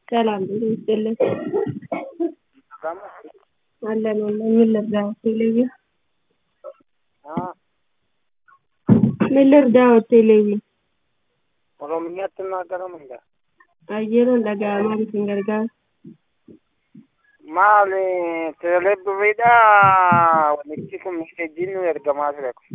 ሰላም ጤና ይስጥልን። Kama? አለን አለን። ምን ልርዳዎት? ቴሌቪ Ah, ምን ልርዳዎት? ቴሌቪ Oromiyaatti naagaramudha. ayyeroon dhaga'amaa isin gargaara. Maali teelebiriidha walitti kun miidhaginni nu ergamaa ture kun.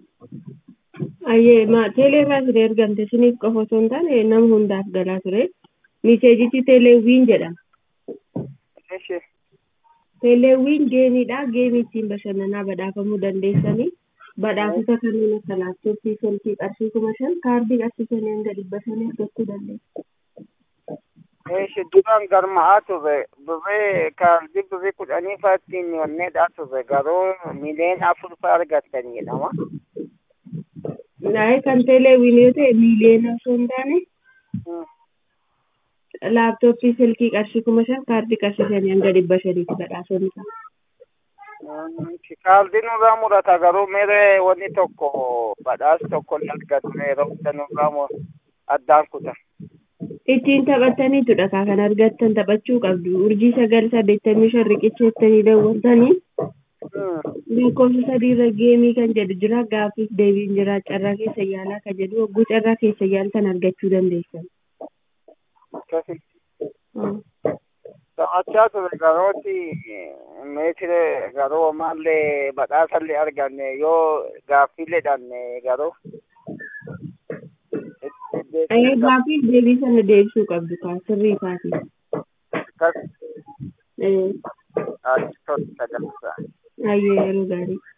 Ayyee ma teeleerraa ture ergamte isiniif qofa osoo hin taane nama hundaaf galaa ture. Miseejichi teeleewwiin jedhama. Ishi Teeleewwiin geemiidha. Geemii ittiin bashannanaa badhaafamuu dandeessanii badhaafota kanneen akka laaptooppii, silkii qarshii kuma shan kaardii qarshii shanii hanga dhibba shanii argachuu dandeessu. ishi duraan galma'aa ture birrii kaardii birrii kudhanii fa'aa ittiin wanneedhaa ture garuu miliyoona afur fa'aa argattan jedhama. Naayee kan teeleewwiin yoo ta'e miiliyoona osoo hin taane Hmm. laaptooppii silkii qarshii kuma shan kaardii qarshii shanii hanga dhibba shaniitti badhaasonni ta'a. Hmm, Kaardii nurraa murata garuu mere wanni tokko badhaasa tokko ni argatu yeroo hunda nurraa mu- addaan kuta. Ittiin taphattaniitudha kaa kan argattan taphachuu qabdu. Urjii sagal saddeettamii shan riqicheettanii daawwattanii Hmm. lakkoofsa sadiirra geemii kan jedhu jira gaaffiif deebiin jira carraa keessa yaalaa kan jedhu hogguu carraa keessa yaaltan argachuu dandeessan. Akkasi. Hmm. Taphachaa ture garooti meetire garuu ammallee badhaasallee arganne yoo gaaffiillee dhanne garuu. Ee gaaffiif deebii sana deebisuu qabdu kaa sirrii isaati. Akkas Ee achi tola sagantaa. ayyee yeroo gaarii.